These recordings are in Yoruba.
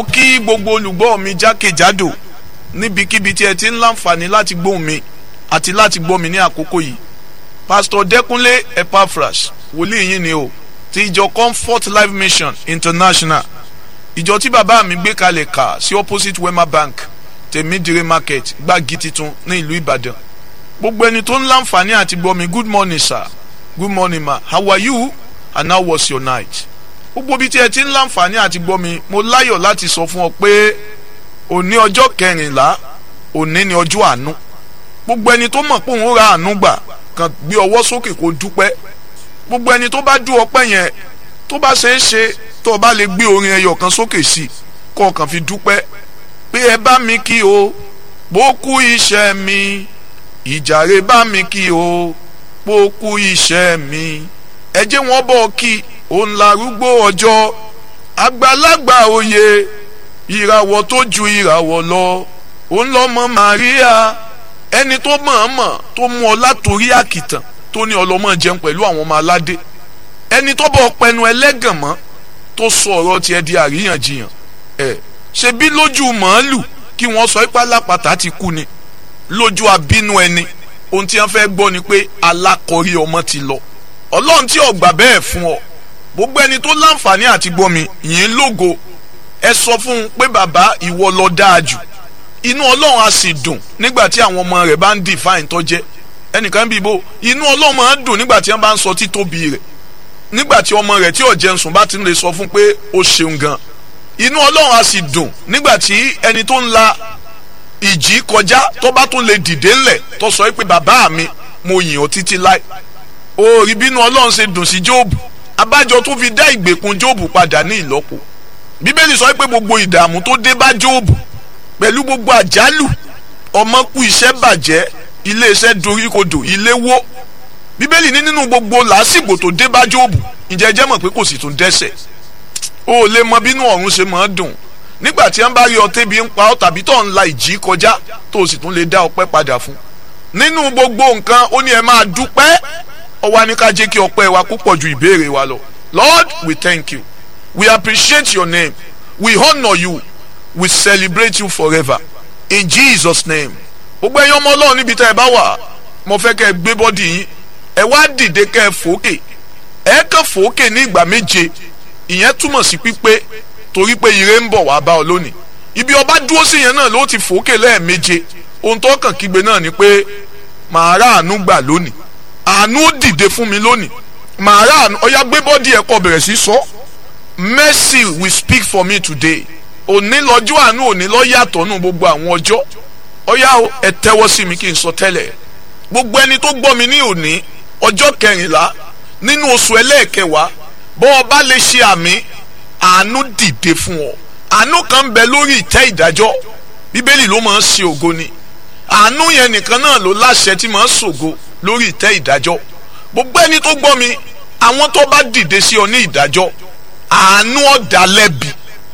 kí gbogbo olùgbọ́ mi jákèjádò níbikíbi tí ẹ ti ń láǹfààní láti gbóhùn mi àti láti gbọ́ mi ní àkókò yìí pásítọ̀ dẹ́kunlé epaphras wòlíì yín ni o ti ìjọ comfort life mission international ìjọ tí bàbá mi gbé kalẹ̀ kà sí opposite wema bank tèmídìrí market gbági titun ní ìlú ìbàdàn gbogbo ẹni tó ń láǹfààní àti gbọ́ mi good morning sir good morning ma how are you and how was your night gbogbo bí tí ẹ ti ń láǹfààní àti gbọ́ mi mo láyọ̀ láti sọ fún ọ pé òní ọjọ́ kẹrìnlá òní ni ọjọ́ àánú gbogbo ẹni tó mọ̀ pé òun ra àánú gbà kàn gbé ọwọ́ sókè kó dúpẹ́ gbogbo ẹni tó bá dú ọpẹ́ yẹn tó bá ṣe é ṣe tó o bá lè gbé orin ẹyọ kan sókè sí kó o kàn fi dúpẹ́ pé ẹ bá mi kí o bó kú iṣẹ́ mi ìjàre bá mi kí o bó kú iṣẹ́ mi ẹ jẹ́ wọ́n bọ̀ kí òun larúgbó ọjọ́ àgbàlagbà òye ìràwọ̀ tó ju ìràwọ̀ lọ òun lọ́mọ Màríà ẹni tó mọ̀ọ́mọ̀ tó mú ọ látòrí àkìtàn tó ní ọlọ́mọ jẹun pẹ̀lú àwọn ọmọ aládé ẹni tó bọ̀ pẹnu ẹlẹ́gàn mọ́ tó sọ ọ̀rọ̀ tiẹ̀ di àríyànjiyàn ẹ̀ ṣe bí lójú màálù kí wọ́n sọ ipá lápàtà ti kú ni lójú abínú ẹni ohun tí wọ́n fẹ́ gbọ́ ni pé alákọ̀rí ọmọ ti lọ ọlọ́run tí ó gbà bẹ́ẹ̀ fún ọ gbogbo ẹni tó láǹfààní àti gbọ́ mi yìí lógo ẹ sọ fún un pé bàbá ìwọ lọ dáa jù inú ọlọ́run á sì dùn nígbà tí àwọn ọmọ rẹ̀ bá ń define tó jẹ́ ẹnìkan bí ibo inú ọlọ́run máa ń dùn nígbà tí wọ́n bá ń sọ títóbi rẹ̀ nígbà tí ọmọ rẹ̀ tí ò jẹun sùn bá ti ń lè sọ fún pé ó ṣeun gan inú ọlọ́run á sì dùn nígbà tí ẹni tó ń la ìjì kọjá tó bá tún lè dìde ńlẹ̀ tó sọ pé bàbá mi mo yìn ọ́ títí láì ó rí bínú ọlọ́run ṣe dùn sí jóòbù abájọ tó fi dá ìgbèkùn jóòbù padà ní ìlọ́po bíbélì sọ pé gbogbo ìdààmú tó dé bá jóòbù pẹ̀lú gbogbo àjálù ọmọ kú iṣẹ́ bàjẹ́ iléeṣẹ́ doríkodò ilé wó bíbélì ní nínú gbogbo làásìgbò tó dé bá jóòbù ǹjẹ́ jẹ́ mọ̀ pé kò sì tún dẹ́ṣẹ̀ o ò lè mọ bínú ọ̀run ṣe máa dùn nígbà tí wọ́n bá rí ọtẹ́ bí ń pa ọ́ tàbí tó ń la ìjì kọjá tó o sì tún lè dá ọpẹ́ padà fún nínú gbogbo nǹkan ó ní ẹ máa dúpẹ́ ó wá ní ká jẹ́ kí ọpẹ́ wa púpọ̀ ju ìbéèrè wa lọ Lord we thank you we appreciate your name we honour you we celebrate you forever in Jesus name gbogbo ẹ̀yin ọmọ ọlọ́run níbi tá ẹ bá wà mo fẹ́ kẹ́ ẹ gbé bọ́dì yín ẹ wá dìde kẹ́ ẹ fòókè ẹ kàn fòókè ní ìgbà méje ìyẹn túmọ̀ sí pípé torí pé ire ń bọ̀ wá bá ọ lónìí ibi ọba dúró sí yẹn náà ló ti fòókè lẹ́ẹ̀méje ohun tó kàn kígbe náà ni pé màá rà àánú gbà lónìí àánú ó dìde fún mi lónìí màá rà àánú ọyá gbé bọ́dì ẹ̀ kọ́ bẹ̀rẹ̀ sí sọ mercy will speak for me today òní lọ́jọ́ àánú òní lọ́ yàtọ̀ nù gbogbo àwọn ọjọ́ ọyá ẹ tẹ́wọ́ sí mi kí n sọ tẹ́lẹ̀ gbogbo ẹni tó gbọ́ mi ní òní ọjọ́ kẹrìnlá nínú oṣù ẹlẹ́ẹ̀kẹwàá bọ́ ọ bá lè ṣe àmì àánú dìde fún ọ àánú kan bẹ lórí ìtẹ́ ìdájọ́ bíbélì ló máa ń ṣe ògo ni àánú yẹn nìkan náà ló láṣẹ tí máa ń ṣògo lórí ìtẹ́ ìdájọ́ gbogbo ẹni tó gbọ́ mi àwọn tó bá dìde sí ọ ní ìdájọ́ àánú ọ̀dà lẹ́bi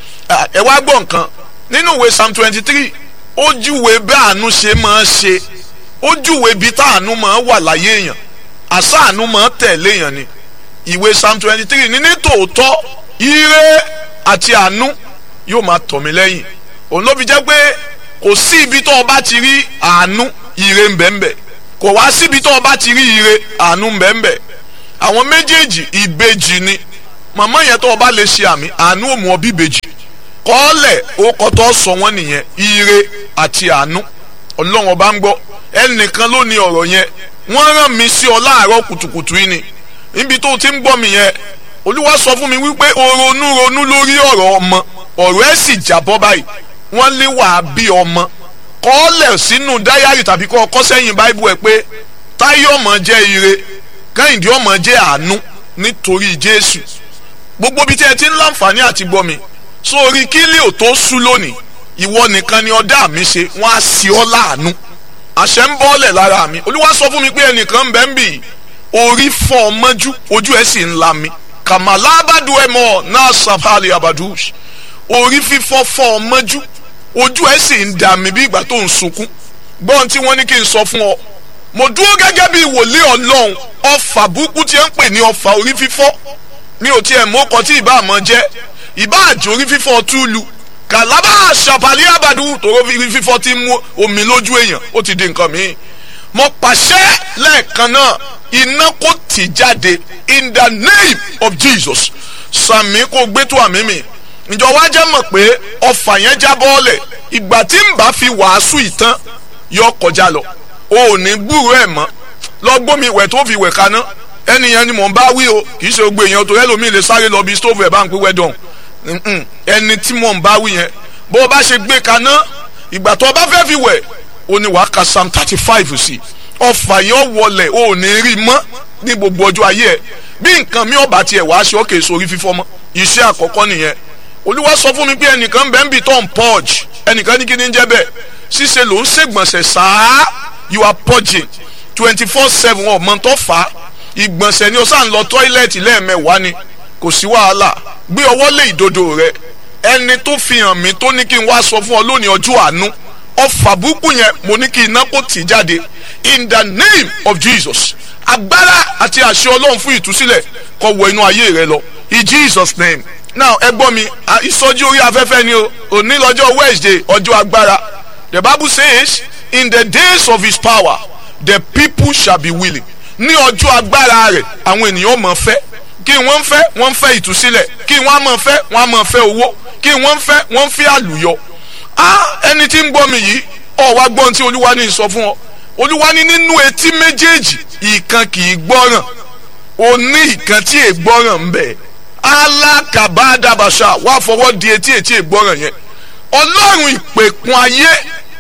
ẹ wá gbọ́ nǹkan nínú ìwé psalm twenty three ó júwe bí àánú ṣe máa ṣe ó júwe bí táànú máa wà láyé èèyàn àṣà àánú máa tẹ̀lé èèyàn ni ìwé psalm twenty three ní ní tòótọ́ ire àti àánú yóò máa tọ̀ mí lẹ́yìn òun ló fi jẹ́ pé kò sí ibi tó o bá ti rí àánú ire ń bẹ ń bẹ kò wá síbi tó o bá ti rí ire àánú ń bẹ ń bẹ àwọn méjèèjì ìbejì ni màmá yẹn tó o bá lè ṣe àmì àánú ò mú ọ bí ìbejì kọ́ọ̀lẹ̀ ó kọ́tọ́ sọ wọ́n nìyẹn ire àti àánú ọlọ́run ọba ń gbọ́ ẹnìkan ló ní ọ̀rọ̀ yẹn wọ́n rán mi sí ọ láàárọ̀ kùtùkùtù yìí ni níbi tó ti ń gbọ́ mi yẹn olúwa sọ fún mi wípé o ronú ronú lórí ọ̀rọ̀ ọmọ ọ̀rọ̀ ẹ̀ sì jábọ́ báyìí wọ́n lé wàá bí ọmọ kọ́ọ̀lẹ̀ sínú dáyàrí tàbí kọ́ ọkọ́ sẹ́yìn báíbù ẹ̀ pé táyé ọmọ jẹ́ ire kẹ́hìndé ọmọ jẹ́ àánú nítorí jésù gbogbo bí tí ẹ ti ń láǹfààní àti gbọ́ mi sórí kílí ò tó sú lónìí ìwọ nìkan ni ọdá mi ṣe wọn á sí ọ láàánú àṣẹ ń bọ́ọ̀lẹ̀ lára mi olúwa sọ fún mi pé ẹnìkan ń bẹ ń bì orí fọ́ ọ mọ́jú ojú ẹ̀ sì ń la mi kàmàlà abadu ẹ mọ náà sàfàlì abadush orí fífọ́ fọ́ ọ mọ́jú ojú ẹ̀ sì ń dà mí bí ìgbà tó ń sunkún gbọ́n tí wọ́n ní kí n sọ fún ọ mo dúró gẹ́gẹ́ bí wòlíì ọlọ́run ọfà burúkú tí ń pè ní ọfà orí fífọ́ mi ò tiẹ̀ mú ọkọ tí ìbá àmọ́ jẹ́ ìbá àjò orí fífọ́ túlù kàlábà ṣàpàlì àbàdù tòró fífọ́ ti mú omi lójú èèyàn ó ti di nǹkan mìíràn mo pàṣẹ lẹ́ẹ̀kan náà iná kò tì jáde in the name of Jesus sàmì kò gbé tó àmì mi ìjọ wa jẹ́ mọ̀ pé ọfà yẹn já bọ́ọ̀lẹ̀ ìgbà tí n bá fi wàásù ìtàn yọ kọjá lọ o ò ní gbúrò ẹ̀ mọ́ lọ gbómi ìwẹ̀ tó fi wẹ̀ kaná ẹnìyẹn ni mò ń bá wí o kì í ṣe gbogbo èèyàn tó ẹlòmíì lè sáré lọ bí stóòfù ẹ̀ bá ń pín wẹ́dọ̀n ẹni tí mò ń bá wí yẹn bó o bá ṣe gbé kaná ìgbà tó o bá fẹ́ fi wẹ̀ o ní wàá ka psalm thirty five sí ọfà yẹn wọlẹ̀ o ò ní rí mọ́ ní gbogbo ọjọ́ ayé ẹ̀ bí nǹkan mi ọba tiẹ̀ wàá ṣe ókè sórí fífọ́ mọ́ iṣẹ́ àkọ́kọ́ nìyẹn olúwa sọ fún mi pé ẹnìkan bẹ́ẹ̀ ń bì tó ń purge ẹnìkan ní kí ni ń jẹ́ bẹ́ẹ̀ ṣíṣe ló ń ṣègbọ̀nsẹ̀ sáá you are purging twenty four seven ọmọ tó fà á ìgbọ̀nsẹ̀ ni o sá ń lọ tọ́ílẹ̀tì lẹ́ẹ̀mẹ́wàá ni kò sí wàhálà gbé ọwọ́ lé ìdodo rẹ ẹni tó fi hàn mí tó ní kí n wá sọ fún ọ lónìí ọjọ́ àánú ọfà búkú yẹn mo ní kí iná kó tì jáde in the name of Jesus agbára àti àṣẹ ọlọ́run fún ìtúsílẹ̀ kó wọ inú ayé rẹ lọ in Jesus name now ẹ gbọ́ mi ìsọjí orí afẹ́fẹ́ ni o òní lọ́jọ́ Wednesday ọjọ́ agbára the Bible says in the days of his power the people shall be willing ní ọjọ́ agbára rẹ̀ àwọn ènìyàn mọ̀ fẹ́ kí wọ́n fẹ́ wọ́n fẹ́ ìtúsílẹ̀ kí wọ́n mọ̀ fẹ́ wọ́n mọ̀ fẹ́ owó kí wọ́n fẹ́ wọ́n fẹ́ àlùyọ. ah ẹni tí ń gbọ́ mi yìí ọ̀ wá gbọ́n tí olúwa ní sọ fún ọ olúwa ní nínú etí méjèèjì ìkan kì í gbọ́ràn o ní ìkan tí è gbọ́ràn ń bẹ alákàbádàbàṣà wà fọwọ́ di etí etí è gbọ́ràn yẹn ọlọ́run ìpèkun ayé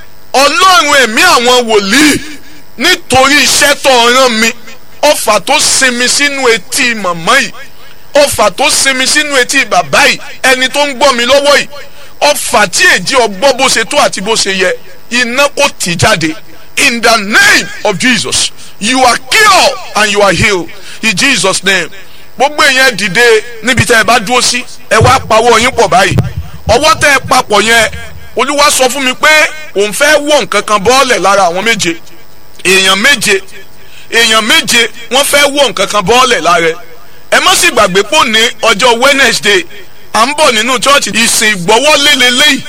ọlọ́run ẹ̀mí àwọn wòlíì nítorí iṣẹ́ tó rán mi ọfà tó sinmi sínú etí màmá yìí ọfà tó sinmi sínú etí bàbá yìí ẹni tó ń gbọ́ mi lọ́wọ́ yìí ọfà tí èjì ọgbọ́ bó ṣe tó àti bó ṣe yẹ iná kò tì jáde in the name of Jesus you are cured and you are healed in Jesus name gbogbo èèyàn dìde níbi tẹ́ ẹ bá dúró sí ẹ wá pawọ́ yín pọ̀ báyìí ọwọ́ tẹ́ ẹ papọ̀ yẹn olúwa sọ fún mi pé òun fẹ́ wọ̀ nǹkan kan bọ́ọ̀lẹ̀ lára àwọn méje èèyàn méje èèyàn méje wọ́n fẹ́ wọ̀ nǹkan kan bọ́ọ̀lẹ̀ lára ẹ má sì gbàgbé pò ní ọjọ́ Wednesday à ń bọ̀ nínú chọ́ọ̀chì ìsìn ìgbọ́wọ́lé lélẹ́yìí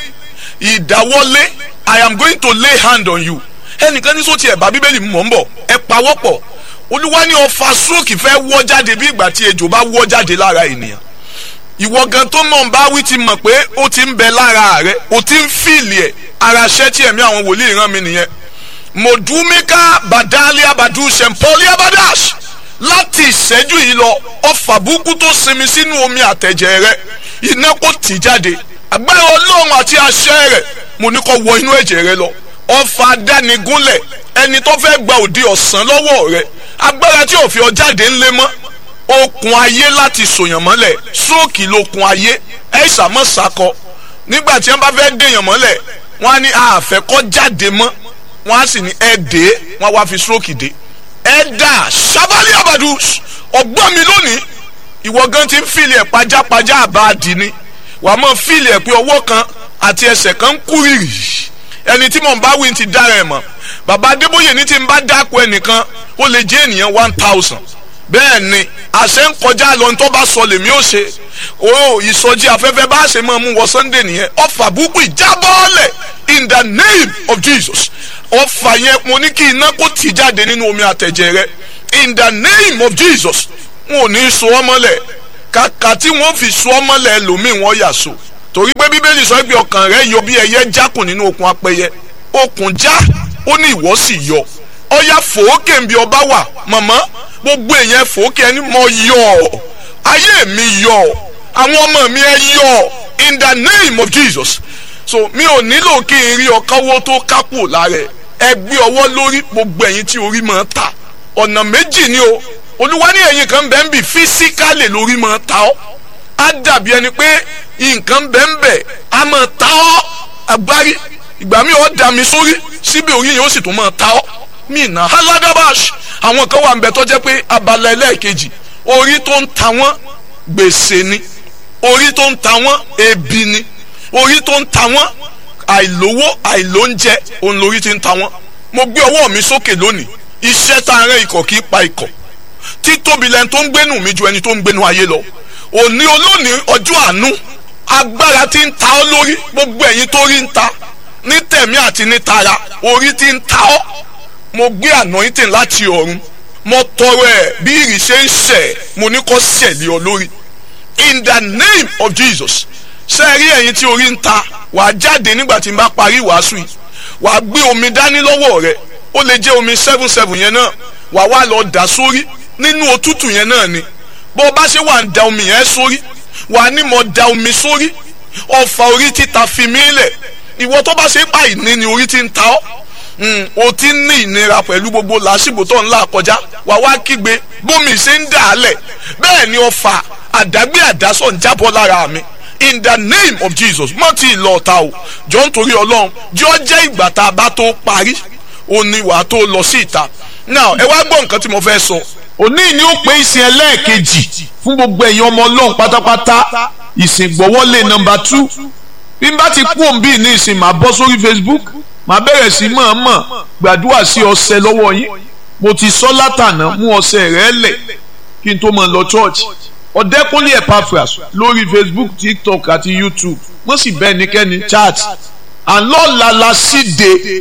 ìdáwọ́lé I am going to lay hand on you ẹnìkan ní sọ́ọ̀tì ẹ̀bá bíbélì mọ̀ ń bọ̀ ẹ pawọ́pọ̀ olúwa ní ọfà stroke fẹ́ wọ́ jáde bí ìgbà tí ejò bá wọ́ jáde lára ènìyàn ìwọ gan tó mọ̀ ń bá wí ti mọ̀ pé ó ti ń bẹ lára rẹ ó ti ń fìlì ẹ̀ ara ṣẹ́ tí ẹ̀mí àwọn wòlíì rán mi nìyẹn mọ̀dúmíkà bàdálíà bàdú sẹ̀mpọ́líà bàdàs láti ìṣẹ́jú yìí lọ ọfà burúkú tó sinmi sínú omi àtẹ̀jẹ̀ rẹ iná kò tì jáde agbára ọlọ́run àti àṣẹ rẹ̀ mo ní kó wọ inú ẹ̀jẹ̀ rẹ lọ ọfà dánigúnlẹ̀ ẹni tó fẹ́ gba òde ọ̀sán lọ́wọ́ rẹ agbára tí ò fi ọ jáde ńlẹ̀ mọ́ okùn ayé láti sòyàn mọ́lẹ̀ sóòkì lókun ayé ẹ̀ ṣàmọ́ sàkọ nígbà tí wọ́n bá fẹ́ dèèyàn mọ́lẹ̀ wọ́n á ní àfẹ́kọ́ jáde mọ́ wọ́n á sì ní ẹ dé wọ́n á wá fi stroke dé ẹ dà sábàlì àbàdù ọgbọ́n mi lónìí ìwọ gan ti ń fìlì ẹ̀ pajápajá àbáàdì ni wàá mọ̀ fìlì ẹ̀ pé ọwọ́ kan àti ẹsẹ̀ kan ń kú rìrì ẹni tí mò ń bá wí ti dára ẹ̀ mọ̀ bàbá adébóyè ní ti ń bá dáko ẹnìkan ó lè jẹ́ ènìyàn one thousand bẹ́ẹ̀ ni àṣẹ ń kọjá lọ ní tó bá sọ lèmi ó ṣe o ìsọjí afẹ́fẹ́ bá ṣe máa mú wọ sunday nìyẹn ọfà búkú ìjábọ́ọ̀lẹ̀ in the name of jesus ọfà yẹn mo ní kí iná kó tì jáde nínú omi àtẹ̀jẹ̀ rẹ in the name of jesus wọn ò ní so ọ́ mọ́lẹ̀ kàkà tí wọ́n fi so ọ́ mọ́lẹ̀ lòmíì wọ́n yà so torí pé bíbélì sọ pé ọkàn rẹ yọ bí ẹyẹ jákùn nínú okùn apẹyẹ okùn já ó ní ìwọ sì yọ ọyà fòókè ń bí ọba wà mọ̀mọ́ gbogbo èèyàn fòókè ẹni mọ yọ ayé mi yọ àwọn ọmọ mi ẹ yọ in the name of jesus so mi ò nílò kí n rí ọkọwọ́ tó kápò lára ẹ gbé ọwọ́ lórí gbogbo ẹ̀yin tí orí máa ta ọ̀nà méjì ni o olúwa ní ẹ̀yin kan bẹ́ẹ̀ ń bì físíkálì lórí máa ta ọ́ á dàbí ẹni pé nǹkan bẹ́ẹ̀ ń bẹ̀ á máa ta ọ́ agbárí ìgbà mi ò dà mí sórí síbi orí yẹn ó sì tún máa ta ọ́ mina haladabash àwọn kan wà nbẹ tó jẹ́ pé abala ẹlẹ́ẹ̀kejì orí tó ń ta wọ́n gbèsè ni orí tó ń ta wọ́n ebi ni orí tó ń ta wọ́n àìlówó àìlóúnjẹ òun lórí ti ń ta wọ́n mo gbé ọwọ́ mi sókè lónìí iṣẹ́ tá a rẹ ikọ̀ kì í pa ikọ̀ títóbi lẹni tó ń gbénu mi ju ẹni tó ń gbénu ayé lọ òní olónìí ọjọ́ àánú agbára tí ń ta ọ́ lórí gbogbo ẹ̀yin tó rí ń ta ní tẹ̀mí àti ní tara orí tí ń ta ọ́ mo gbé anointing láti ọ̀run mo tọrọ ẹ̀ bí ìrì ṣe ń ṣẹ̀ mo ní kó ṣẹ̀lẹ̀ ọ lórí in the name of Jesus ṣe rí ẹ̀yin tí orí ń ta wàá jáde nígbà tí n bá parí ìwàásù yìí wàá gbé omi dání lọ́wọ́ rẹ̀ ó lè jẹ́ omi seven seven yẹn náà wàá wá lọ dà sórí nínú òtútù yẹn náà ni bó o bá ṣe wà ń da omi yẹn sórí wàá ní mo da omi sórí ọfà orí títa fi mí lẹ̀ ìwọ tó bá ṣe pa ìní ni orí ti ń ta ọ́ o ti ń ní ìnira pẹ̀lú gbogbo làásìgbò tó ń là kọjá wà wá kígbe bómi ṣe ń dà á lẹ̀ bẹ́ẹ̀ ni ọfà àdágbé àdásọ̀ ń jábọ́ lára mi in the name of Jesus mọ́ tí ì lọ ọ̀tá o jọ ń torí ọlọ́run jọ jẹ́ ìgbà tá a bá tó parí o ní wàá tó lọ sí ìta now ẹ wá gbọ́ nǹkan tí mo fẹ́ sọ. òní ni ó pé ìsìn ẹlẹ́ẹ̀kejì fún gbogbo ẹ̀yin ọmọ ọlọ́run pátápátá ìsìn gbọ́wọ́lé nọmba tú bí n bá ti kú òǹbí ní ìsìn màá bọ́ sórí Facebook màá bẹ̀rẹ̀ sí mọ̀ọ́mọ̀ gbàdúrà sí ọṣẹ lọ́wọ́ yín mo ti sọ látànà mú ọṣẹ rẹ lẹ̀ kí n tó máa lọ church ọ̀dẹ́kúnlé Epaphras lórí Facebook TikTok àti YouTube wọ́n sì bẹ́ẹ̀ níkẹ́ni chat àlọ́ọ̀la la síde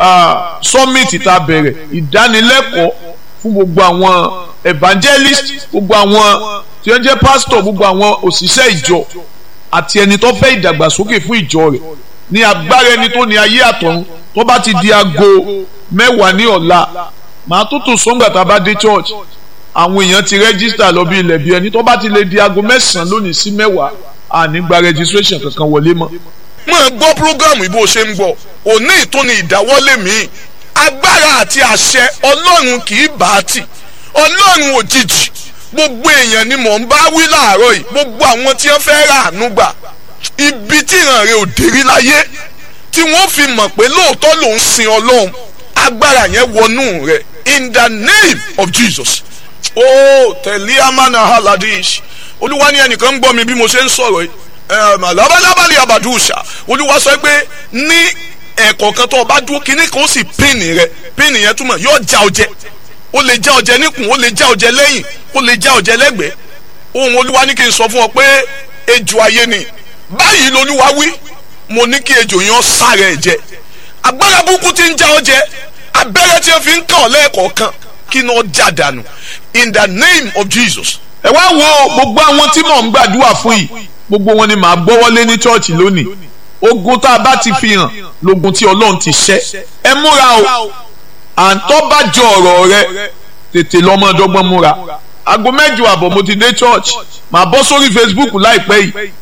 summit tá a bẹ̀rẹ̀ ìdánilẹ́kọ̀ọ́ fún gbogbo àwọn evangelist gbogbo àwọn tí wọ́n jẹ́ pastor gbogbo àwọn òṣìṣẹ́ ìjọ àti ẹni tó fẹ́ ìdàgbàsókè fún ìjọ rẹ̀ ní agbára ẹni tó ní ayé àtọ̀run tó bá ti di aago mẹ́wàá ní ọ̀la màá tó tò sọ́ngbà tá a bá dé church àwọn èèyàn ti rẹ́gísítà lọ bí ilẹ̀ bí ẹni tó bá ti lè di aago mẹ́sàn-án lónìí sí mẹ́wàá àní gba registration kankan wọlé mọ́. mo ń gbọ́ programu ìbò ṣe ń gbọ́ òní ìtúni ìdáwọ́lé mi agbára àti àṣẹ ọlọ́run kì í bá a tì ọlọ́run òjijì gbogbo èèyàn ni mò ń bá wí láàárọ̀ yìí gbogbo àwọn tí wọ́n fẹ́ rà àánú gbà ibi tí ìran rẹ̀ ò dérí láyé tí wọ́n fi mọ̀ pé lóòótọ́ ló ń sin ọlọ́run agbára yẹn wọnú rẹ̀ in the name of Jesus oh tẹ̀lé amánà haladish olúwa ní ẹnìkan ń gbọ́ mi bí mo ṣe ń sọ̀rọ̀ yìí labalábàlì abàdúṣà olúwa sọ pé ní ẹ̀kọ̀ọ̀kan tó o bá dúró kínní kan ó sì pínnì rẹ pínnì yẹn túmọ̀ yóò já ọjẹ ó lè já ọjẹ níkùn ó lè já ọjẹ lẹ́yìn ó lè já ọjẹ lẹ́gbẹ̀ẹ́ ohun olúwa ní kí n sọ fún ọ pé ejò ayé ni báyìí lolúwa wí mo ní kí ejò yẹn sára ẹ̀ jẹ agbára burúkú ti ń já ọjẹ abẹ́rẹ́ tí wọ́n fi ń kàn ọ́ lẹ́ẹ̀kọ̀ọ̀kan kí ni ó já dànù in the name of Jesus. ẹ wá wo gbogbo àwọn tí mò ń gbàdúrà fún yìí gbogbo wọn ni màá gbọ́wọ́lé ní chọ́ọ̀chì lónìí ogun tá a bá ti fi hàn lógun tí ọlọ́run ti ṣẹ́ ẹ múra o àǹtọ́ bá jọ ọ̀rọ̀ rẹ tètè lọ́mọ dọ́gbọ́n múra aago mẹ́jọ àbọ̀ mo ti dé church màá bọ́ sórí Facebook láìpẹ́ yìí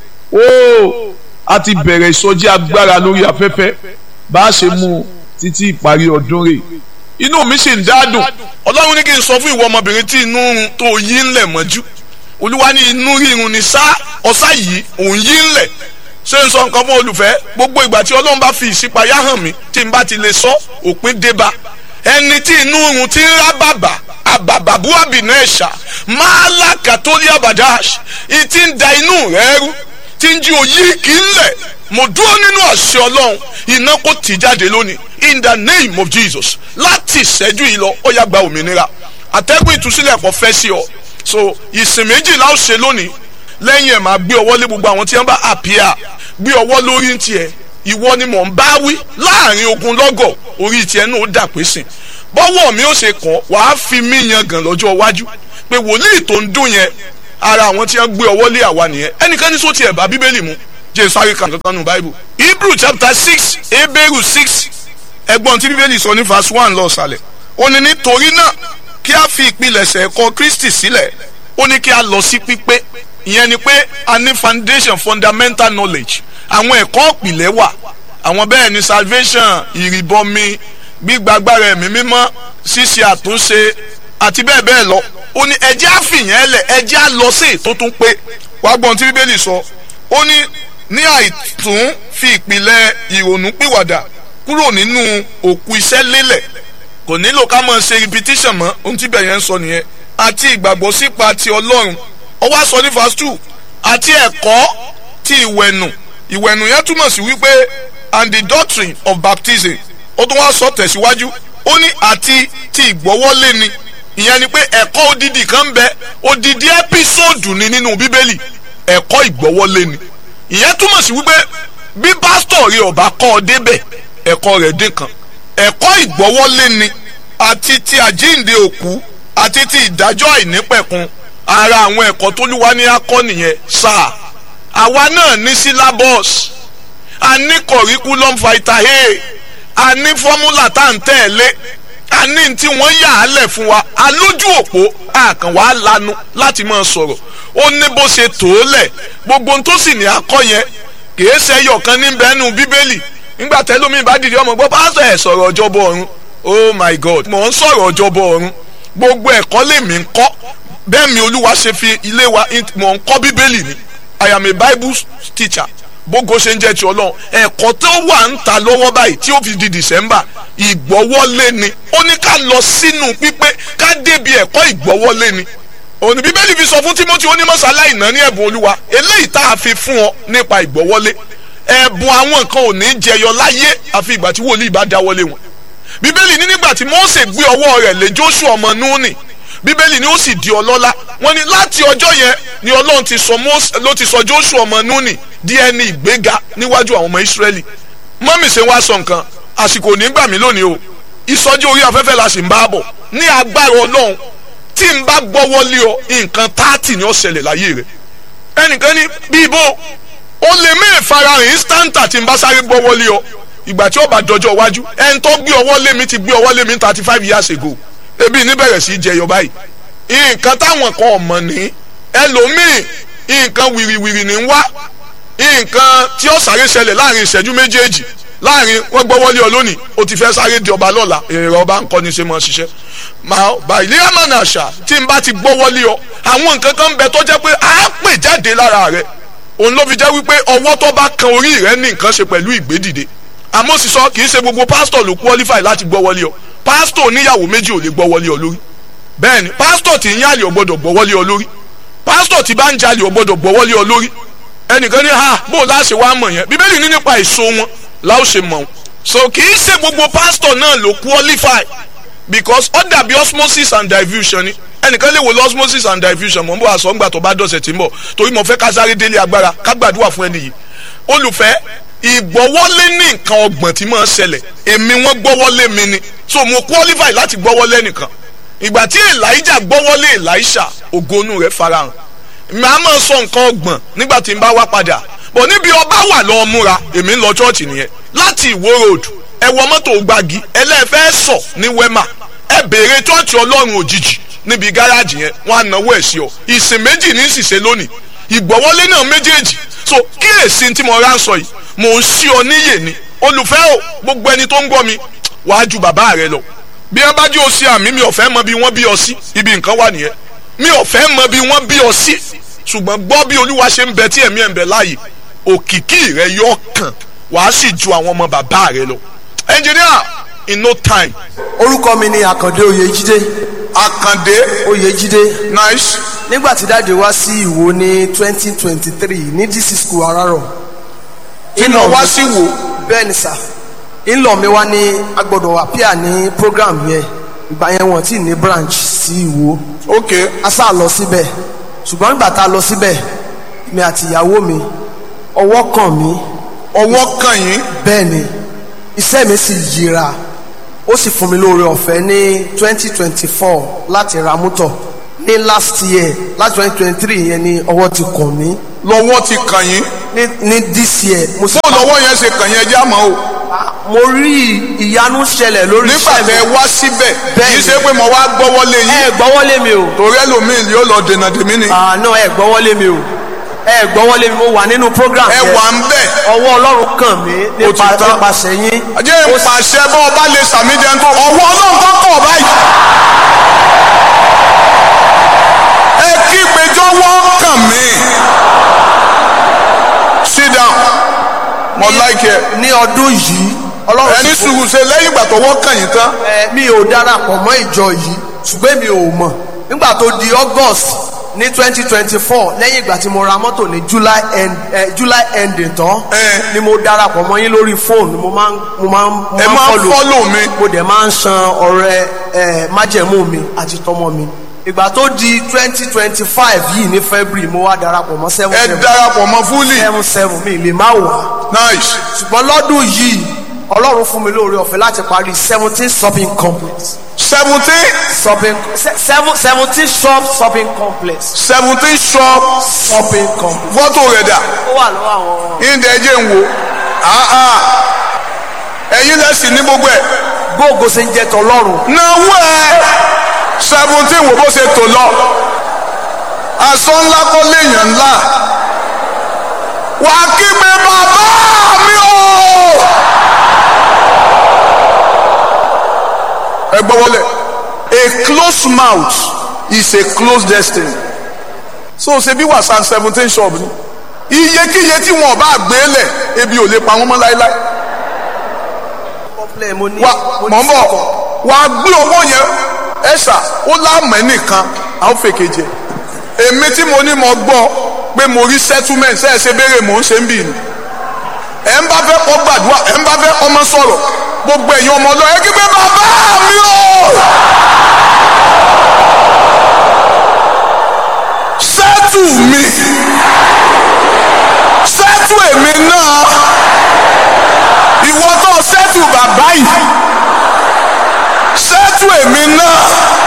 ó a ti bẹ̀rẹ̀ ìsọjí agbára lórí afẹ́fẹ́ bá a ṣe mú títí ìparí ọdún rẹ̀ inú mi sì ń dádùn ọlọ́run ní kí n sọ fún ìwọ ọmọbìnrin tí inú tó yí ńlẹ̀ mọ́jú olúwa ní inú rírun ní sá ọ̀sá yìí òun yí ńlẹ̀ ṣé n sọ nǹkan fún olùfẹ́ gbogbo ìgbà tí ọlọ́run bá fi ìṣípayá hàn mí tí n bá ti lè sọ òpin débá ẹni tí inú run ti ń rá bàbà àbàbàbú àbìnú ẹ̀ṣà máa lákàtólí àbàdáṣ ìtì ń da inú rẹ̀ rú tí ń jí òyì kì í lẹ̀ mo dúró nínú àṣẹ ọlọ́run iná kò tì jáde lónìí in the name of Jesus láti ìṣẹ́jú yìí lọ ó yá gba òmìnira àtẹ́gùn ìtúsílẹ̀ kò fẹ́ sí ọ so ìsìn méjìlá ó ṣe lónìí lẹ́yìn ẹ̀ máa gbé ọwọ́ lé gbogbo àwọn tí wọ́n bá àpíà gbé ọwọ́ lórí tiẹ̀ ìwọ ni mò ń bá wí láàrin ogun lọ́gọ̀ orí tiẹ̀ náà ó dà pé sìn bọ́wọ́ mi ó ṣe kàn wàá fi mí yan gàn lọ́jọ́ iwájú pé wòlíì tó ń dún yẹn ara àwọn tí wọ́n gbé ọwọ́ lé àwa nìyẹn ẹnikẹ́ni sọ tiẹ̀ bá bíbélì mu jẹ́ sáré kan kankan nù báíbù hebrew chapter six hebrew six ẹgbọ́n tí bíbélì sọ ní verse one lọ sàlẹ̀ ó ní nítorí náà kí a fi ìpilẹ̀ṣẹ̀ ẹ̀kọ́ kristi sílẹ̀ ó ní kí a lọ sí pípé ìyẹn ni pé a ní foundation fundamental knowledge àwọn ẹ̀kọ́ ìpìlẹ̀ wà àwọn bẹ́ẹ̀ ni salvation ìrìbọmi gbígbàgbára ẹ̀mí mímọ́ ṣíṣe àtúnṣe àti bẹ́ẹ̀ bẹ́ẹ̀ lọ ó ní ẹjẹ́ àfihàn ẹlẹ̀ ẹjẹ́ á lọ sí ètò tó ń pé wàá gbọ́n tí bíbélì sọ ó ní ní àìtún fi ìpìlẹ̀ ìrònú pìwàdà kúrò nínú òkú iṣẹ́ lélẹ̀ kò nílò ká máa ṣe repetition mọ́ ohun tí bẹ̀rẹ̀ ń sọ nìyẹn àti ìgbàgbọ́ sípa ti ọlọ́run ó wá sọ ní verse two àti ẹ̀kọ́ ti ìwẹ̀nù ìwẹ̀nù yẹn túmọ̀ sí wípé and the doctrine of baptism ó tún wá sọ tẹ̀síwájú ó ní àti ti ìgbọ́wọ́lé ni ìyẹn ni pé ẹ̀kọ́ odidi kan ń bẹ odidi ẹ́písòdù ni nínú bíbélì ẹ̀kọ́ ìgbọ́wọ́lé ni ìyẹn túmọ̀ sí wípé bí pásítọ̀ rí ọba kọ́ ọ débẹ̀ ẹ̀kọ́ rẹ̀ dín kan ẹ̀kọ́ ìgbọ́wọ́lé ni àti ti àjíǹde òkú àti ti ìdájọ́ àìnípẹ̀kun ara àwọn ẹ̀kọ́ tó lúwa ní akọ́ nìyẹn sáà àwa náà ní syllabus a ní curriculum vitae a ní fọ́múlà tá à ń tẹ̀lé a ní tí wọ́n yà á lẹ̀ fún wa a lójú òpó àkàn wàá lanu láti máa sọ̀rọ̀ ó ní bó ṣe tó lẹ̀ gbogbo ohun tó sì ní akọ́ yẹn kìí ṣe ẹyọ kan ní bẹ́ẹ̀nu bíbélì nígbà tẹ́lómi bá dìde ọmọ gbọ́ pásítọ̀ ẹ̀ sọ̀rọ̀ ọjọ́bọ̀ ọ̀run oh my god mò ń sọ̀rọ̀ ọjọ́bọ̀ ọ̀run gbogbo ẹ̀kọ́ lèmi ń kọ́ bẹ́ẹ̀ mi olúwa ṣe fi ilé wa mò ń kọ́ bíbélì ni i am a bible teacher bógo ṣe ń jẹ́ ti ọlọ́run ẹ̀kọ́ tó wà ń ta lọ́wọ́ báyìí tí ó fi di december ìgbọ́wọ́lé ni ó ní ká lọ sínú pípé ká débi ẹ̀kọ́ ìgbọ́wọ́lé ni òní bíbélì fi sọ fún timothy onímọ̀sálá ìná ní ẹ̀bùn olúwa eléyìí tá a fi fún ọ nípa ìgbọ́wọ́lé ẹ̀bùn àwọn nǹkan ò ní jẹyọ láyé àfi ìgbà tí wòlíì bá dáwọ́lé wọn bíbélì ní nígbà tí mose gbé ọwọ́ rẹ̀ lé joshua ọmọ núùnì bíbélì ni ó sì di ọlọ́lá wọ́n ní láti ọjọ́ yẹn ni ọlọ́run ti sọ mose ló ti sọ joshua ọmọ núùnì di ẹni ìgbéga níwájú àwọn ọmọ israẹli mọ́mì ṣe wá sọ nǹkan àsìkò nígbà mí lónìí o ìsọjí orí afẹ́fẹ́ la sì ń bá bọ̀ ní agbára ọlọ́run tí n bá gbọ́wọ́ lé ọ nǹkan táàtì ni ó ṣẹlẹ̀ láyé rẹ̀ ẹnìkan ní bí ibo ó lè mí ìfarahàn instanta tí n bá sáré gbọ́wọ́ lé ọ ìgbà tí ó bá dọjọ́ iwájú ẹni tó gbé ọwọ́ lé mi ti gbé ọwọ́ lé mi thirty five years ago ebi ní bẹ̀rẹ̀ sí í jẹyọ báyìí nǹkan táwọn kan ọ̀mọ̀ ní ẹlòmíì nǹkan wìrìwìrì ní wá nǹkan tí ó sáré ṣẹlẹ̀ láàrin ìṣẹ́jú méjèèjì láàrin wọ́n gbọ́wọ́lé ọ lónìí o ti fẹ́ sáré di ọba lọ́la èrè ọba ń kọ́ ni ṣe mọ́ ṣiṣẹ́ màá bá ilé àmàna àṣà tí n bá ti gbọ́wọ́lé ọ àwọn nǹkan kan ń bẹ tó jẹ́ pé á pè jáde lára rẹ òun ló fi jẹ́ wípé ọwọ́ tó bá kan orí rẹ ní nǹkan ṣe pẹ̀lú ìgbédìde àmọ́ sì sọ kì í ṣe gbogbo pásítọ̀ ló qualify láti gbọ́wọ́lé ọ pásítọ̀ oníyàwó méjì ò lè gbọ́wọ́lé ọ lórí bẹ́ẹ̀ ni pásítọ̀ tí ń yàlè ò gbọ́dọ̀ gbọ́wọ́lé ọ lórí pásítọ̀ tí bá ń jalè ò gbọ́dọ̀ gbọ́wọ́lé ọ lórí ẹnìkan ní ha bó o láṣẹ wá mọ̀ yẹn bíbélì ní nípa èso wọn láò ṣe mọ̀ so kì í ṣe gbogbo pásítọ̀ náà ló qualify because ó dàbí osmosis and diffusion ni ẹnìkan lè wo lọ osmosis and diffusion mọ̀ n bọ̀ àṣọ ńgbà tó bá dọ̀sẹ̀ tí ń bọ̀ torí mo fẹ́ ká sáré délé agbára ká gbàdúrà fún ẹni yìí olùfẹ́ ìgbọ́wọ́lé ní nǹkan ọgbọ̀n tí máa ń ṣẹlẹ̀ èmi wọ́n gbọ́wọ́lé mi ni so mo qualify láti gbọ́wọ́lé nìkan ìgbà tí elijah gbọ́wọ́lé elisha ògonu rẹ̀ farahàn màá máa sọ nǹkan ọgbọ̀n nígbà tí n bá wá padà bọ̀ níbi ọba wà lọ́ọ́ múra èmi ń lọ chọ́ọ̀chì nìyẹn láti ìwó road ẹ wọ mọ́tò gbági ẹlẹ́fẹ́ sọ ní wema ẹ béèrè chọ́ọ̀chì ọlọ́run òjijì níbi gáràjì yẹn wọ́n á náwó ẹ̀ sí ọ ìsìn méjì ní ìsìsẹ́ lónìí ìgbọ́wọ́lé náà méjèèjì so kíyèsí tí mo rà ń sọ yìí mò ń sí ọ níyè ni olùfẹ́ o gbogbo ẹni tó ń gbọ́ mi wàá ju bàbá rẹ lọ bí ẹ bá jí o sí àmì mi ò fẹ́ mọ bí wọ́n bí ọ sí ibi nǹkan wà nìyẹn mi ò fẹ́ mọ bí wọ́n bí ọ sí ṣùgbọ́n gbọ́ bí olúwa ṣe ń bẹ tí ẹ̀mí ẹ̀ ń bẹ láàyè òkìkí rẹ yọ kàn wàá sì ju àwọn ọmọ bàbá rẹ lọ engineer in no time. orúkọ mi ni àkàndé oyèjídé àkàndé oyèjídé nice nígbà tí dáàdi wá sí ìwò ní twenty twenty three ní dc school arárọ̀ iná wá sí wò bẹ́ẹ̀ ni sà ńlọ mi wá ní agbọ́dọ̀ àpíà ní program yẹn ìgbà yẹn wọ́n ti ní branch sí ìwò ok a sá lọ síbẹ̀ ṣùgbọ́n nígbà tá a lọ síbẹ̀ mi àti ìyàwó mi ọwọ́ kàn mí ọwọ́ kàn yín bẹ́ẹ̀ ni iṣẹ́ mi sì yíra ó sì fún mi lóore ọ̀fẹ́ ní twenty twenty four láti ra mọ́tọ̀ ní last year láti twenty twenty three yẹn ni ọwọ́ ti kàn mí lọ́wọ́ ti kàn yín ní ní this year mo sì bó lọ́wọ́ yẹn ṣe kàn yín ẹjẹ́ àmọ́ o mo rí ìyanu ṣẹlẹ̀ lórí nígbà iṣẹ́ mi tẹ wá síbẹ̀ Bẹ́ẹ̀ni. kì í ṣe pé mo wá gbọ́wọ́lé yín ẹ gbọ́wọ́lé mi o torí ẹlòmíì yóò lọ dènà dèmí ni àná ẹ gbọ́wọ́lé mi o ẹ gbọ́wọ́lé mi mo wà nínú program ẹ yẹn wà ń bẹ̀ ọwọ́ ọlọ́run kàn mí Ó ti nípa tán. nípasẹ̀ yín ajé ń pàṣẹ bọ́ ọba lè sàmì jẹun tó ọwọ́ ọlọ́run tó kọ̀ báyìí. ẹ kí péjọwọ́ kàn mí. sit down mo like ẹ ní ọdún yìí ọlọ́run ẹni sì fún sùúrù ṣe lẹ́yìn ìgbà tọwọ́ kàn yín tán ẹ mi ò darapọ̀ mọ́ ìjọ yìí ṣùgbọ́n mi ò mọ̀ nígbà tó di august ní twenty twenty four lẹ́yìn ìgbà tí mo ra mọ́tò ní july end eh, july ending tán Eh. ni mo darapọ̀ mọ́ yín lórí fóònù mo máa ń mo máa ń mo ẹ máa ń follow. fọ́lò mi mo dẹ̀ máa ń san ọ̀rẹ́ ẹ májẹ̀mú mi àti tọmọ mi ìgbà tó di twenty twenty five yìí ní february mo wá darapọ̀ mọ́ seven ẹ seven darapọ̀ mọ́ fúlì seven seven mi lè má wà nice ṣùgbọ́n lọ́dún yìí ọlọ́run fún mi lóore ọ̀fẹ́ láti parí seventeen shopping complex seventeen shopping se- seven seventeen shop shopping complex seventeen shop shopping complex fọ́tò rẹ̀ dà ó wà lọ́wọ́ àwọn ìdẹ̀ ẹ̀jẹ̀ ń wo Ah, ah. ẹ̀yin lẹ́sìn ní gbogbo ẹ̀ gbóògó ṣe ń jẹ́ tọ́lọ́run náwó ẹ̀ seventeen wo bó ṣe tò lọ aṣọ ńlá kọ́ léèyàn ńlá wà á kígbe bàbá mi o. ẹ gbọ́ wọlé a closed mouth is a closed destiny so ṣe bí wàsán seventeen shop ni iyekíye tí wọn bá gbé lẹ̀ ebi ò lè pa wọn mọ́ láéláé complain mo ní wa mo mọ̀ ní ń bọ̀ wà á gbé owó yẹn ẹ̀sà ó láàmú ẹ̀ nìkan á ó fèkè jẹ èmi tí mo ní mo gbọ́ pé mo rí settlement ṣe é ṣe béèrè mò ń ṣe ń bì ní ẹ̀ ń bá fẹ́ kọ́ gbàdúrà ẹ̀ ń bá fẹ́ ọmọ sọ̀rọ̀ gbogbo ẹ̀yin ọmọ ọlọ́ọ̀ ẹ̀ kí pé bàbá mi o sẹ́tù mi sẹ́tù èmi náà ìwọ tó sẹ́tù bàbá yìí sẹ́tù èmi náà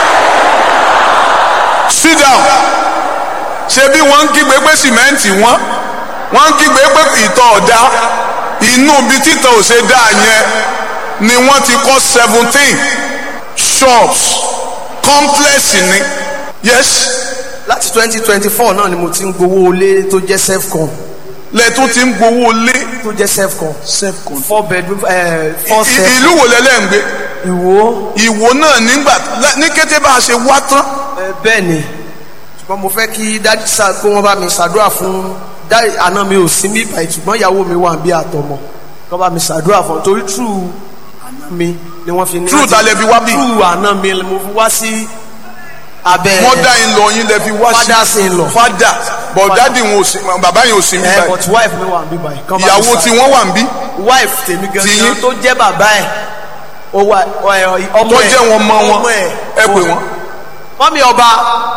sit down ṣe bí wọ́n ń kígbe pé sìmẹ́ǹtì wọ́n wọ́n ń kígbe pé ìtọ̀ ọ̀dá inú ibi títọ̀ ò ṣe dá yẹn ni wọ́n ti kọ́ seventeen shops complex ni yes láti twenty twenty four náà ni mo ti ń gbowó ilé tó jẹ́ self-con lẹ́tún ti ń gbowó lé tó jẹ́ self-con self-con. four bedroom eh, four I- self ìlú wo lẹ́lẹ́ ń gbé ìwò ìwò náà nígbà ní kété bá a ṣe wá tán eh, bẹ́ẹ̀ ni ṣùgbọ́n mo fẹ́ kí dájú sá kó wọ́n bá mi ṣàdúrà fún dáì àná mi ò sí mí báyìí ṣùgbọ́n ìyàwó mi wà bí àtọmọ kó bá mi ṣàdúrà fún un torí true àná mi ni wọ́n fi ní. True ta lẹ fi wá bí? true àná mi ni mo fi wá sí abẹ́ wọ́n dá yín lọ yín lẹ fi wá sí Fathers in law. fada but dadi wọn ò sí bàbá yẹn ò sí mi ẹ báyìí but wife mi wà bí báyìí. kó bá mi ìyàwó ṣàdúrà. tí wọ́n wà ń bí wife tèmi Ti yín? gangan tó jẹ́ bàbá ẹ̀ ó wà ẹ, ọmọ tó ẹ̀ jẹ́ wọn mọ wọn ọmọ ẹ̀ ẹ pè wọ́n. wọ́n mi ọba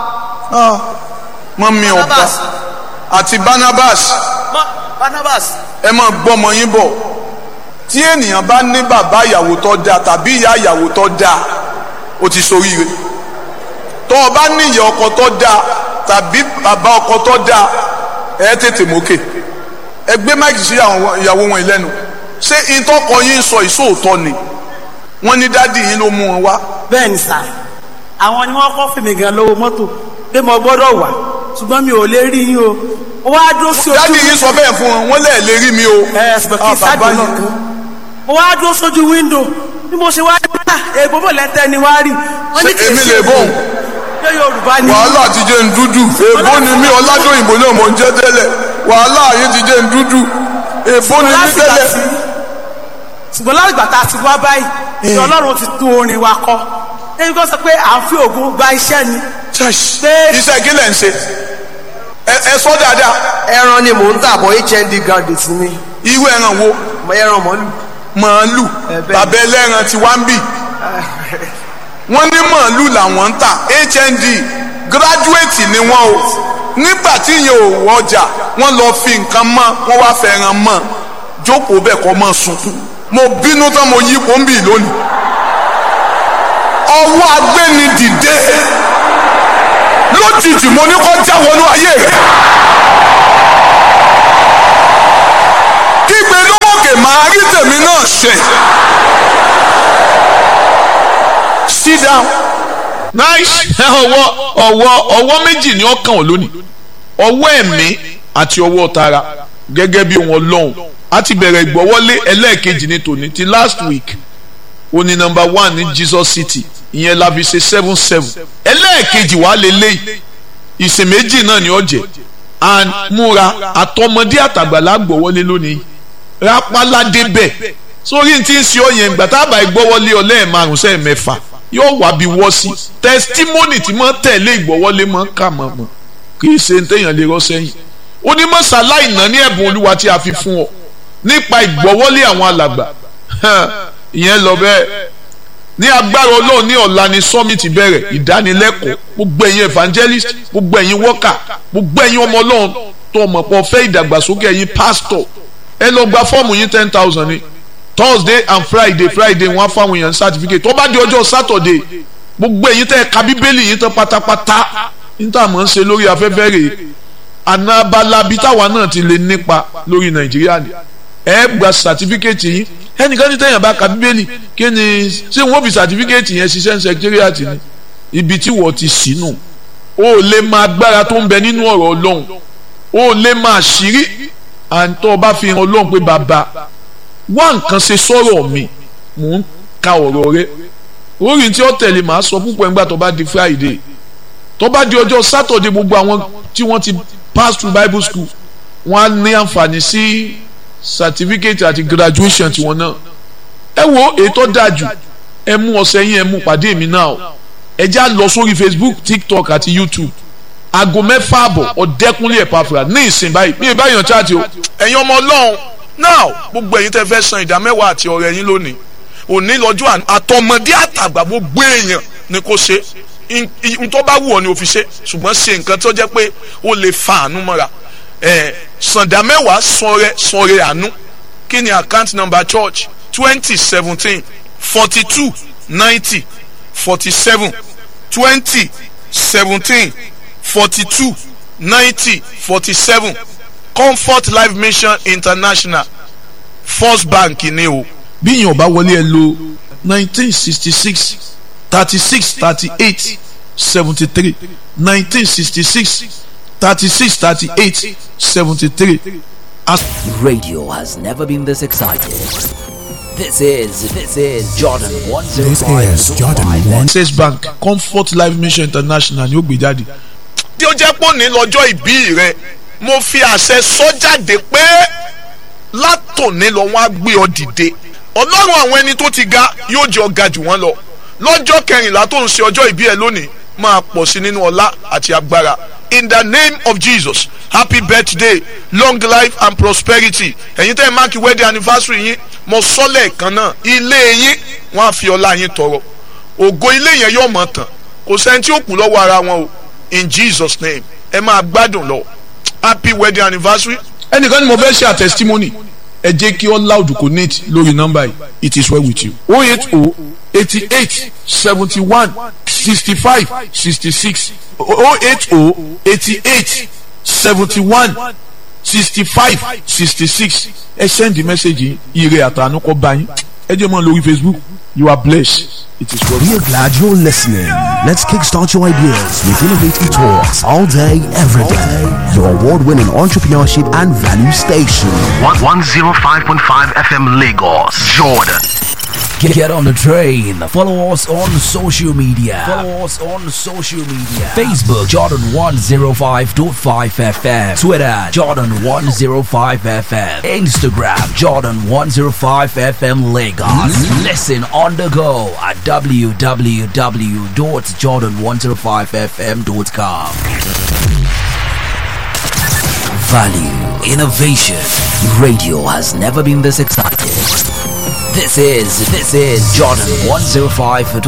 wọ́n mi ọ̀pá Barnabas àti Barnabas Ma- Barnabas ẹ máa gbọ́mọ yín bọ̀ tí ènìyàn bá ní bàbá ìyàwó tó dáa tàbí ìyá ìyàwó tó dáa ó ti ṣoríire tó o bá ní ìyá ọkọ tó dáa tàbí bàbá ọkọ tó dáa ẹ tètè mókè ẹ gbé máìkì sí àwọn ìyàwó wọn ìlẹ́nu ṣé ìtọ́kọ yín sọ ìṣòótọ́ ni wọ́n ní dádì yín ló mú wọn wá bẹ́ẹ̀ ni sà àwọn ni wọ́n kọ́ fèmí gan lówó mọ́tò pé mo gbọ́dọ̀ wà ṣùgbọ́n mi ò lè rí yín o ó wá dúró sí ojú dádì yín sọ bẹ́ẹ̀ fún wọn wọ́n lẹ́ẹ̀ lè rí mi o ẹ ṣùgbọ́n kí Ah, sáàdì bàbá náà yín. kan mo wá dúró sójú wíńdò bí mo ṣe wá rí bá èèbó bò lẹ́tẹ̀ ni wá rí wọ́n ní Ṣé kì í èmi ṣe lè bóun? pé yorùbá ni wàhálà ti jẹ́ ń dúdú èbó ni mí ọ̀làdóyìnbó náà mò ń jẹ́ tẹ́lẹ̀ wàhálà yìí ti jẹ́ ń dúdú èbó ni mí láti gbà tẹ́lẹ̀. sí ṣùgbọ́n láti gbà tá a ti wá báyìí ni ọlọ́run ti tún orin wa kọ ẹni kò sọ pé à ń fi ògùn gba iṣẹ́ ni Pé- iṣẹ́ kí lẹ̀ ń ṣe ẹ ẹ sọ dáadáa ẹran ni mò ń tà bọ̀ hnd graduate ni irú ẹran wo mo ẹran mọ́lù màálù Ẹ bẹ́ẹ̀. bàbá ẹlẹ́ran ti wá ń bì wọ́n ní màálù làwọn ń tà hnd gíráduwétì ni wọ́n o nígbà tí yẹn ò wọjà wọ́n lọ fi nǹkan mọ́ wọ́n wá fẹ́ràn mọ́ jókòó bẹ́ẹ̀ kọ́ mọ́ sunkún mo bínú tán mo yí pọ́ńbì lónìí ọwọ́ agbéni dìde lójijì mo ní kó já wọnú ayé rẹ̀ kígbe lókè máa rí tèmi náà ṣe sit down nice ọwọ́ ọwọ́ ọwọ́ méjì ni ọkàn ò lónìí ọwọ́ ẹ̀mí àti ọwọ́ tara gẹ́gẹ́ bí wọn lọ́hùn a ti bẹ̀rẹ̀ ìgbọ́wọ́lé ẹlẹ́ẹ̀kejì ní tòní ti last week ó ní nọ́mbà one ní Jesus City ìyẹn la fi ṣe seven seven ẹlẹ́ẹ̀kejì wàá lè léyìí ìsìn méjì náà ni ó jẹ́ and múra àtọmọdé àtàgbàlá gbọ́wọ́lé lónìí rápálá débẹ̀ sórí tí ń ṣe ọ yẹn gbà tábà ìgbọ́wọ́lé ọ lẹ́ẹ̀márùn sẹ́ẹ̀ mẹ́fà yóò wá bí wọ́ sí testimony tí mọ́ tẹ̀lé ìgbọ́wọ́lé mọ́ kà mọ́ mọ́ kì í ṣe téèyàn lè rọ́ sẹ́yìn onímọ̀sálá ìná ní ẹ̀bùn olúwa tí a fi fún ọ nípa ìgbọ́wọ́lé àwọn alàgbà ìyẹn lọ bẹ́ẹ̀ ní agbára ọlọ́run ní ọ̀la ni summit bẹ̀rẹ̀ ìdánilẹ́kọ̀ọ́ gbogbo ẹ̀yin evangelist gbogbo ẹ̀yin worker gbogbo ẹ̀yin ọmọ ọlọ́run tó ọmọ pọ̀ fẹ́ ìdàgbàsókè ẹ̀yin pastor ẹ lọ gba fọ́ọ̀mù yín ten thousand ni thursday and friday friday wọ́n á fáwọn èèyàn certificate tó bá di ọjọ́ saturday gbogbo ẹ̀yin tẹ́ ẹ ka bíbélì yín tán pátápátá níta mọ̀ ń ṣe lórí afẹ́fẹ́ rèé àná abala bíi táwa náà ti lè nípa lórí nàìjíríà ni ẹ gba certificate yín ẹnìkan ní tẹ̀yàn bá ka bíbélì kí ni ṣé wọ́n fi certificate yẹn ṣiṣẹ́ ní secretariat ni ibi tí wọ́n ti sínú o lè máa agbára tó ń bẹ nínú ọ̀rọ̀ ọlọ́run o lè máa ṣírí àǹtọ́ ọba fi hàn ọlọ́run pé bàbá wá nǹkan ṣe sọ̀rọ̀ mi mò ń ka ọ̀rọ̀ rẹ orí tí ó tẹ̀lé màá sọ púpọ̀ nígbà tó bá di friday tó bá di ọjọ́ saturday gbogbo àwọn tí wọ́n ti pass through bible school wọ́n á ní àǹfààní sí certificate àti graduation tiwọn náà ẹ wo ètò dájú ẹ mú ọ̀sẹ̀ yín ẹ mú pàdé mi náà ẹ já lọ sórí facebook tiktok àti youtube aago mẹ́fà àbọ̀ ọ̀dẹ́kunlé ẹ̀pàfà ní ìsìn báyìí bí ìbáyọ̀ chaati o. ẹ̀yin ọmọ ọlọ́run náà gbogbo ẹ̀yin tẹ́ fẹ́ san ìdá mẹ́wàá àti ọ̀rẹ́ yín lónìí òní lọ́jọ́ àtọmọdé àtàgbà gbogbo èèyàn ni kò ṣe n tó bá wù ọ́ ni o fi ṣe ṣùgbọ́n ṣe nǹkan tó jẹ́ pé o lè fa àánú mọ́ra ẹ̀ sàǹdà mẹ́wàá sọ̀rẹ́ sọ̀rẹ́ àánú kí ni account number church twenty seventeen forty two ninety forty seven twenty seventeen forty two ninety forty seven comfort life mission international first bank ni o. bí yìnyín ọba wọlé ẹ lo nineteen sixty six thirty six thirty eight seventy three nineteen sixty six thirty six thirty eight seventy three. Radio has never been this excited. This is this is Jordan one zero This five. is Jordan 1. access bank comfort life mission international ni ó gbé jáde. tí ó jẹ́ pò ní lọ́jọ́ ìbí rẹ mo fi àṣẹ sọ jáde pé látòní lọ wọ́n á gbé ọ dìde ọlọ́run àwọn ẹni tó ti ga yóò jẹ́ ọ̀gá jù wọ́n lọ lọ́jọ́ kẹrìnlá tó ń ṣe ọjọ́ ìbí ẹ lónìí máa pọ̀ sí nínú ọlá àti agbára in the name of jesus happy birthday long life and prosperity ẹ̀yin tẹ́ ẹ máàkì wedding anniversary yín mo sọ lẹ́ẹ̀kan náà ilé yín wọ́n á fi ọlá yín tọrọ ògo ilé yẹn yóò mọ̀ tán kò sẹ́ni tí ó kù lọ́wọ́ ara wọn o in jesus name ẹ máa gbádùn lọ happy wedding anniversary ẹnìkan ni mo fẹ́ ṣe àtẹsítímọ́nì ẹ jẹ́ kí all loud connect lórí nọ́mbà yìí it is well with you. o eight o eighty eight seventy one sixty five sixty six o eight o eighty eight seventy one sixty five sixty six ẹ send the message yìí ire àtànú kọ́ bá yín ẹ jẹ́ mọ́ lórí facebook you are blessed it is well with you. We are glad you're listening. Let's kickstart your ideas with innovative talks all day, every day. Your award winning entrepreneurship and value station. 105.5 FM Lagos, Jordan. Get, get on the train. Follow us on social media. Follow us on social media. Facebook Jordan 105.5 FM. Twitter Jordan 105 FM. Instagram Jordan 105 FM Lagos. Listen on the go at www.jordan105fm.com. Value, innovation. Radio has never been this excited. This is this is Jordan 105.